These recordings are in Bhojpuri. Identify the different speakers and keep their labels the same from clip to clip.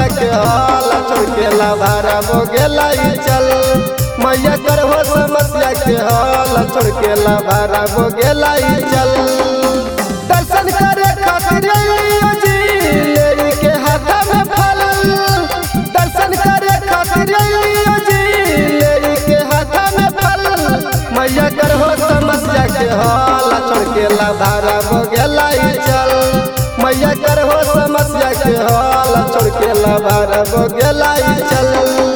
Speaker 1: समस्या के हल छोड़ के लाभारा हो गेला ई चल मैया कर हो समस्या के हल छोड़ के लाभारा हो गेला ई चल दर्शन करे खातिर अइयो जी लेई के हाथ में फल दर्शन करे खातिर अइयो जी लेई के हाथ में फल मैया कर हो समस्या के हल छोड़ के लाभारा हो गेला ई चल मैया कर हो समस्या के हल छोड़ के लाभारा हो गेला ई चल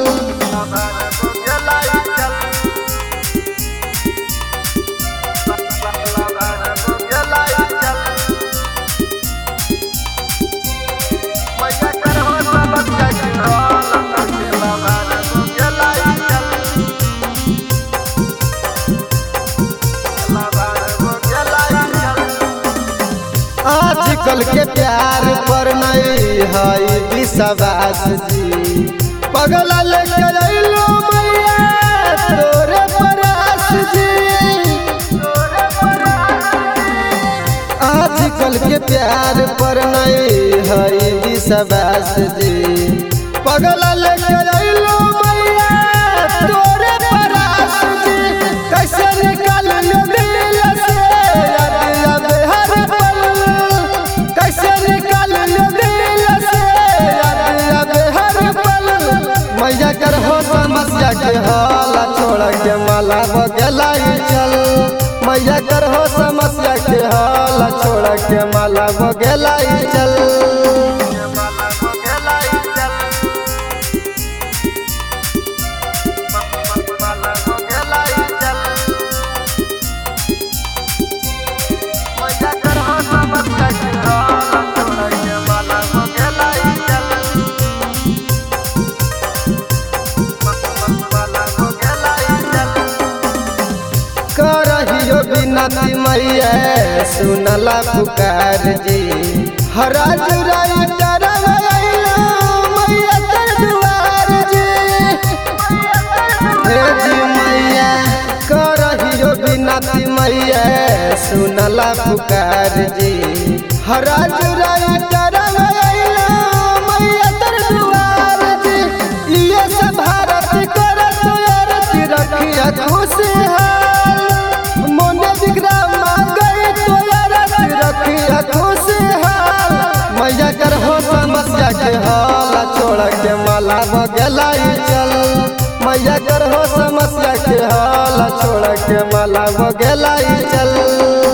Speaker 1: आजकल के प्यार पर नहीं है विश्वास जी पगला लेके अइलो मैया तोरे परास जी आजकल के प्यार पर नहीं है विश्वास जी पगला लेके अइलो मैया तोरे परास जी कैसे निकाल लो दिल से याद आवे हर पल कैसे निकाल लो दिल से याद आवे हर पल मैया कर हो समस्या के हाला छोड़ के माला बगेला चल मैया कर हो समस्या के हाला छोड़ के माला बगेला चल करहियो बिनती मैया सुनला पुकार जी हराज राई डरवैलो मैया तर दुआर जी हे जी मैया करहियो बिनती मैया सुनला पुकार जी हराज राई डरवैलो मैया तर दुआर जी ये सब भारत करत अरती रखिया खुशहाल मोने विक्रम गई तो अरती रखिया खुशहाल मैया कर हो समस्या के हाल छोड़ के माला बगेला चल मैया कर हो समस्या के हाल छोड़ के माला बगेला चल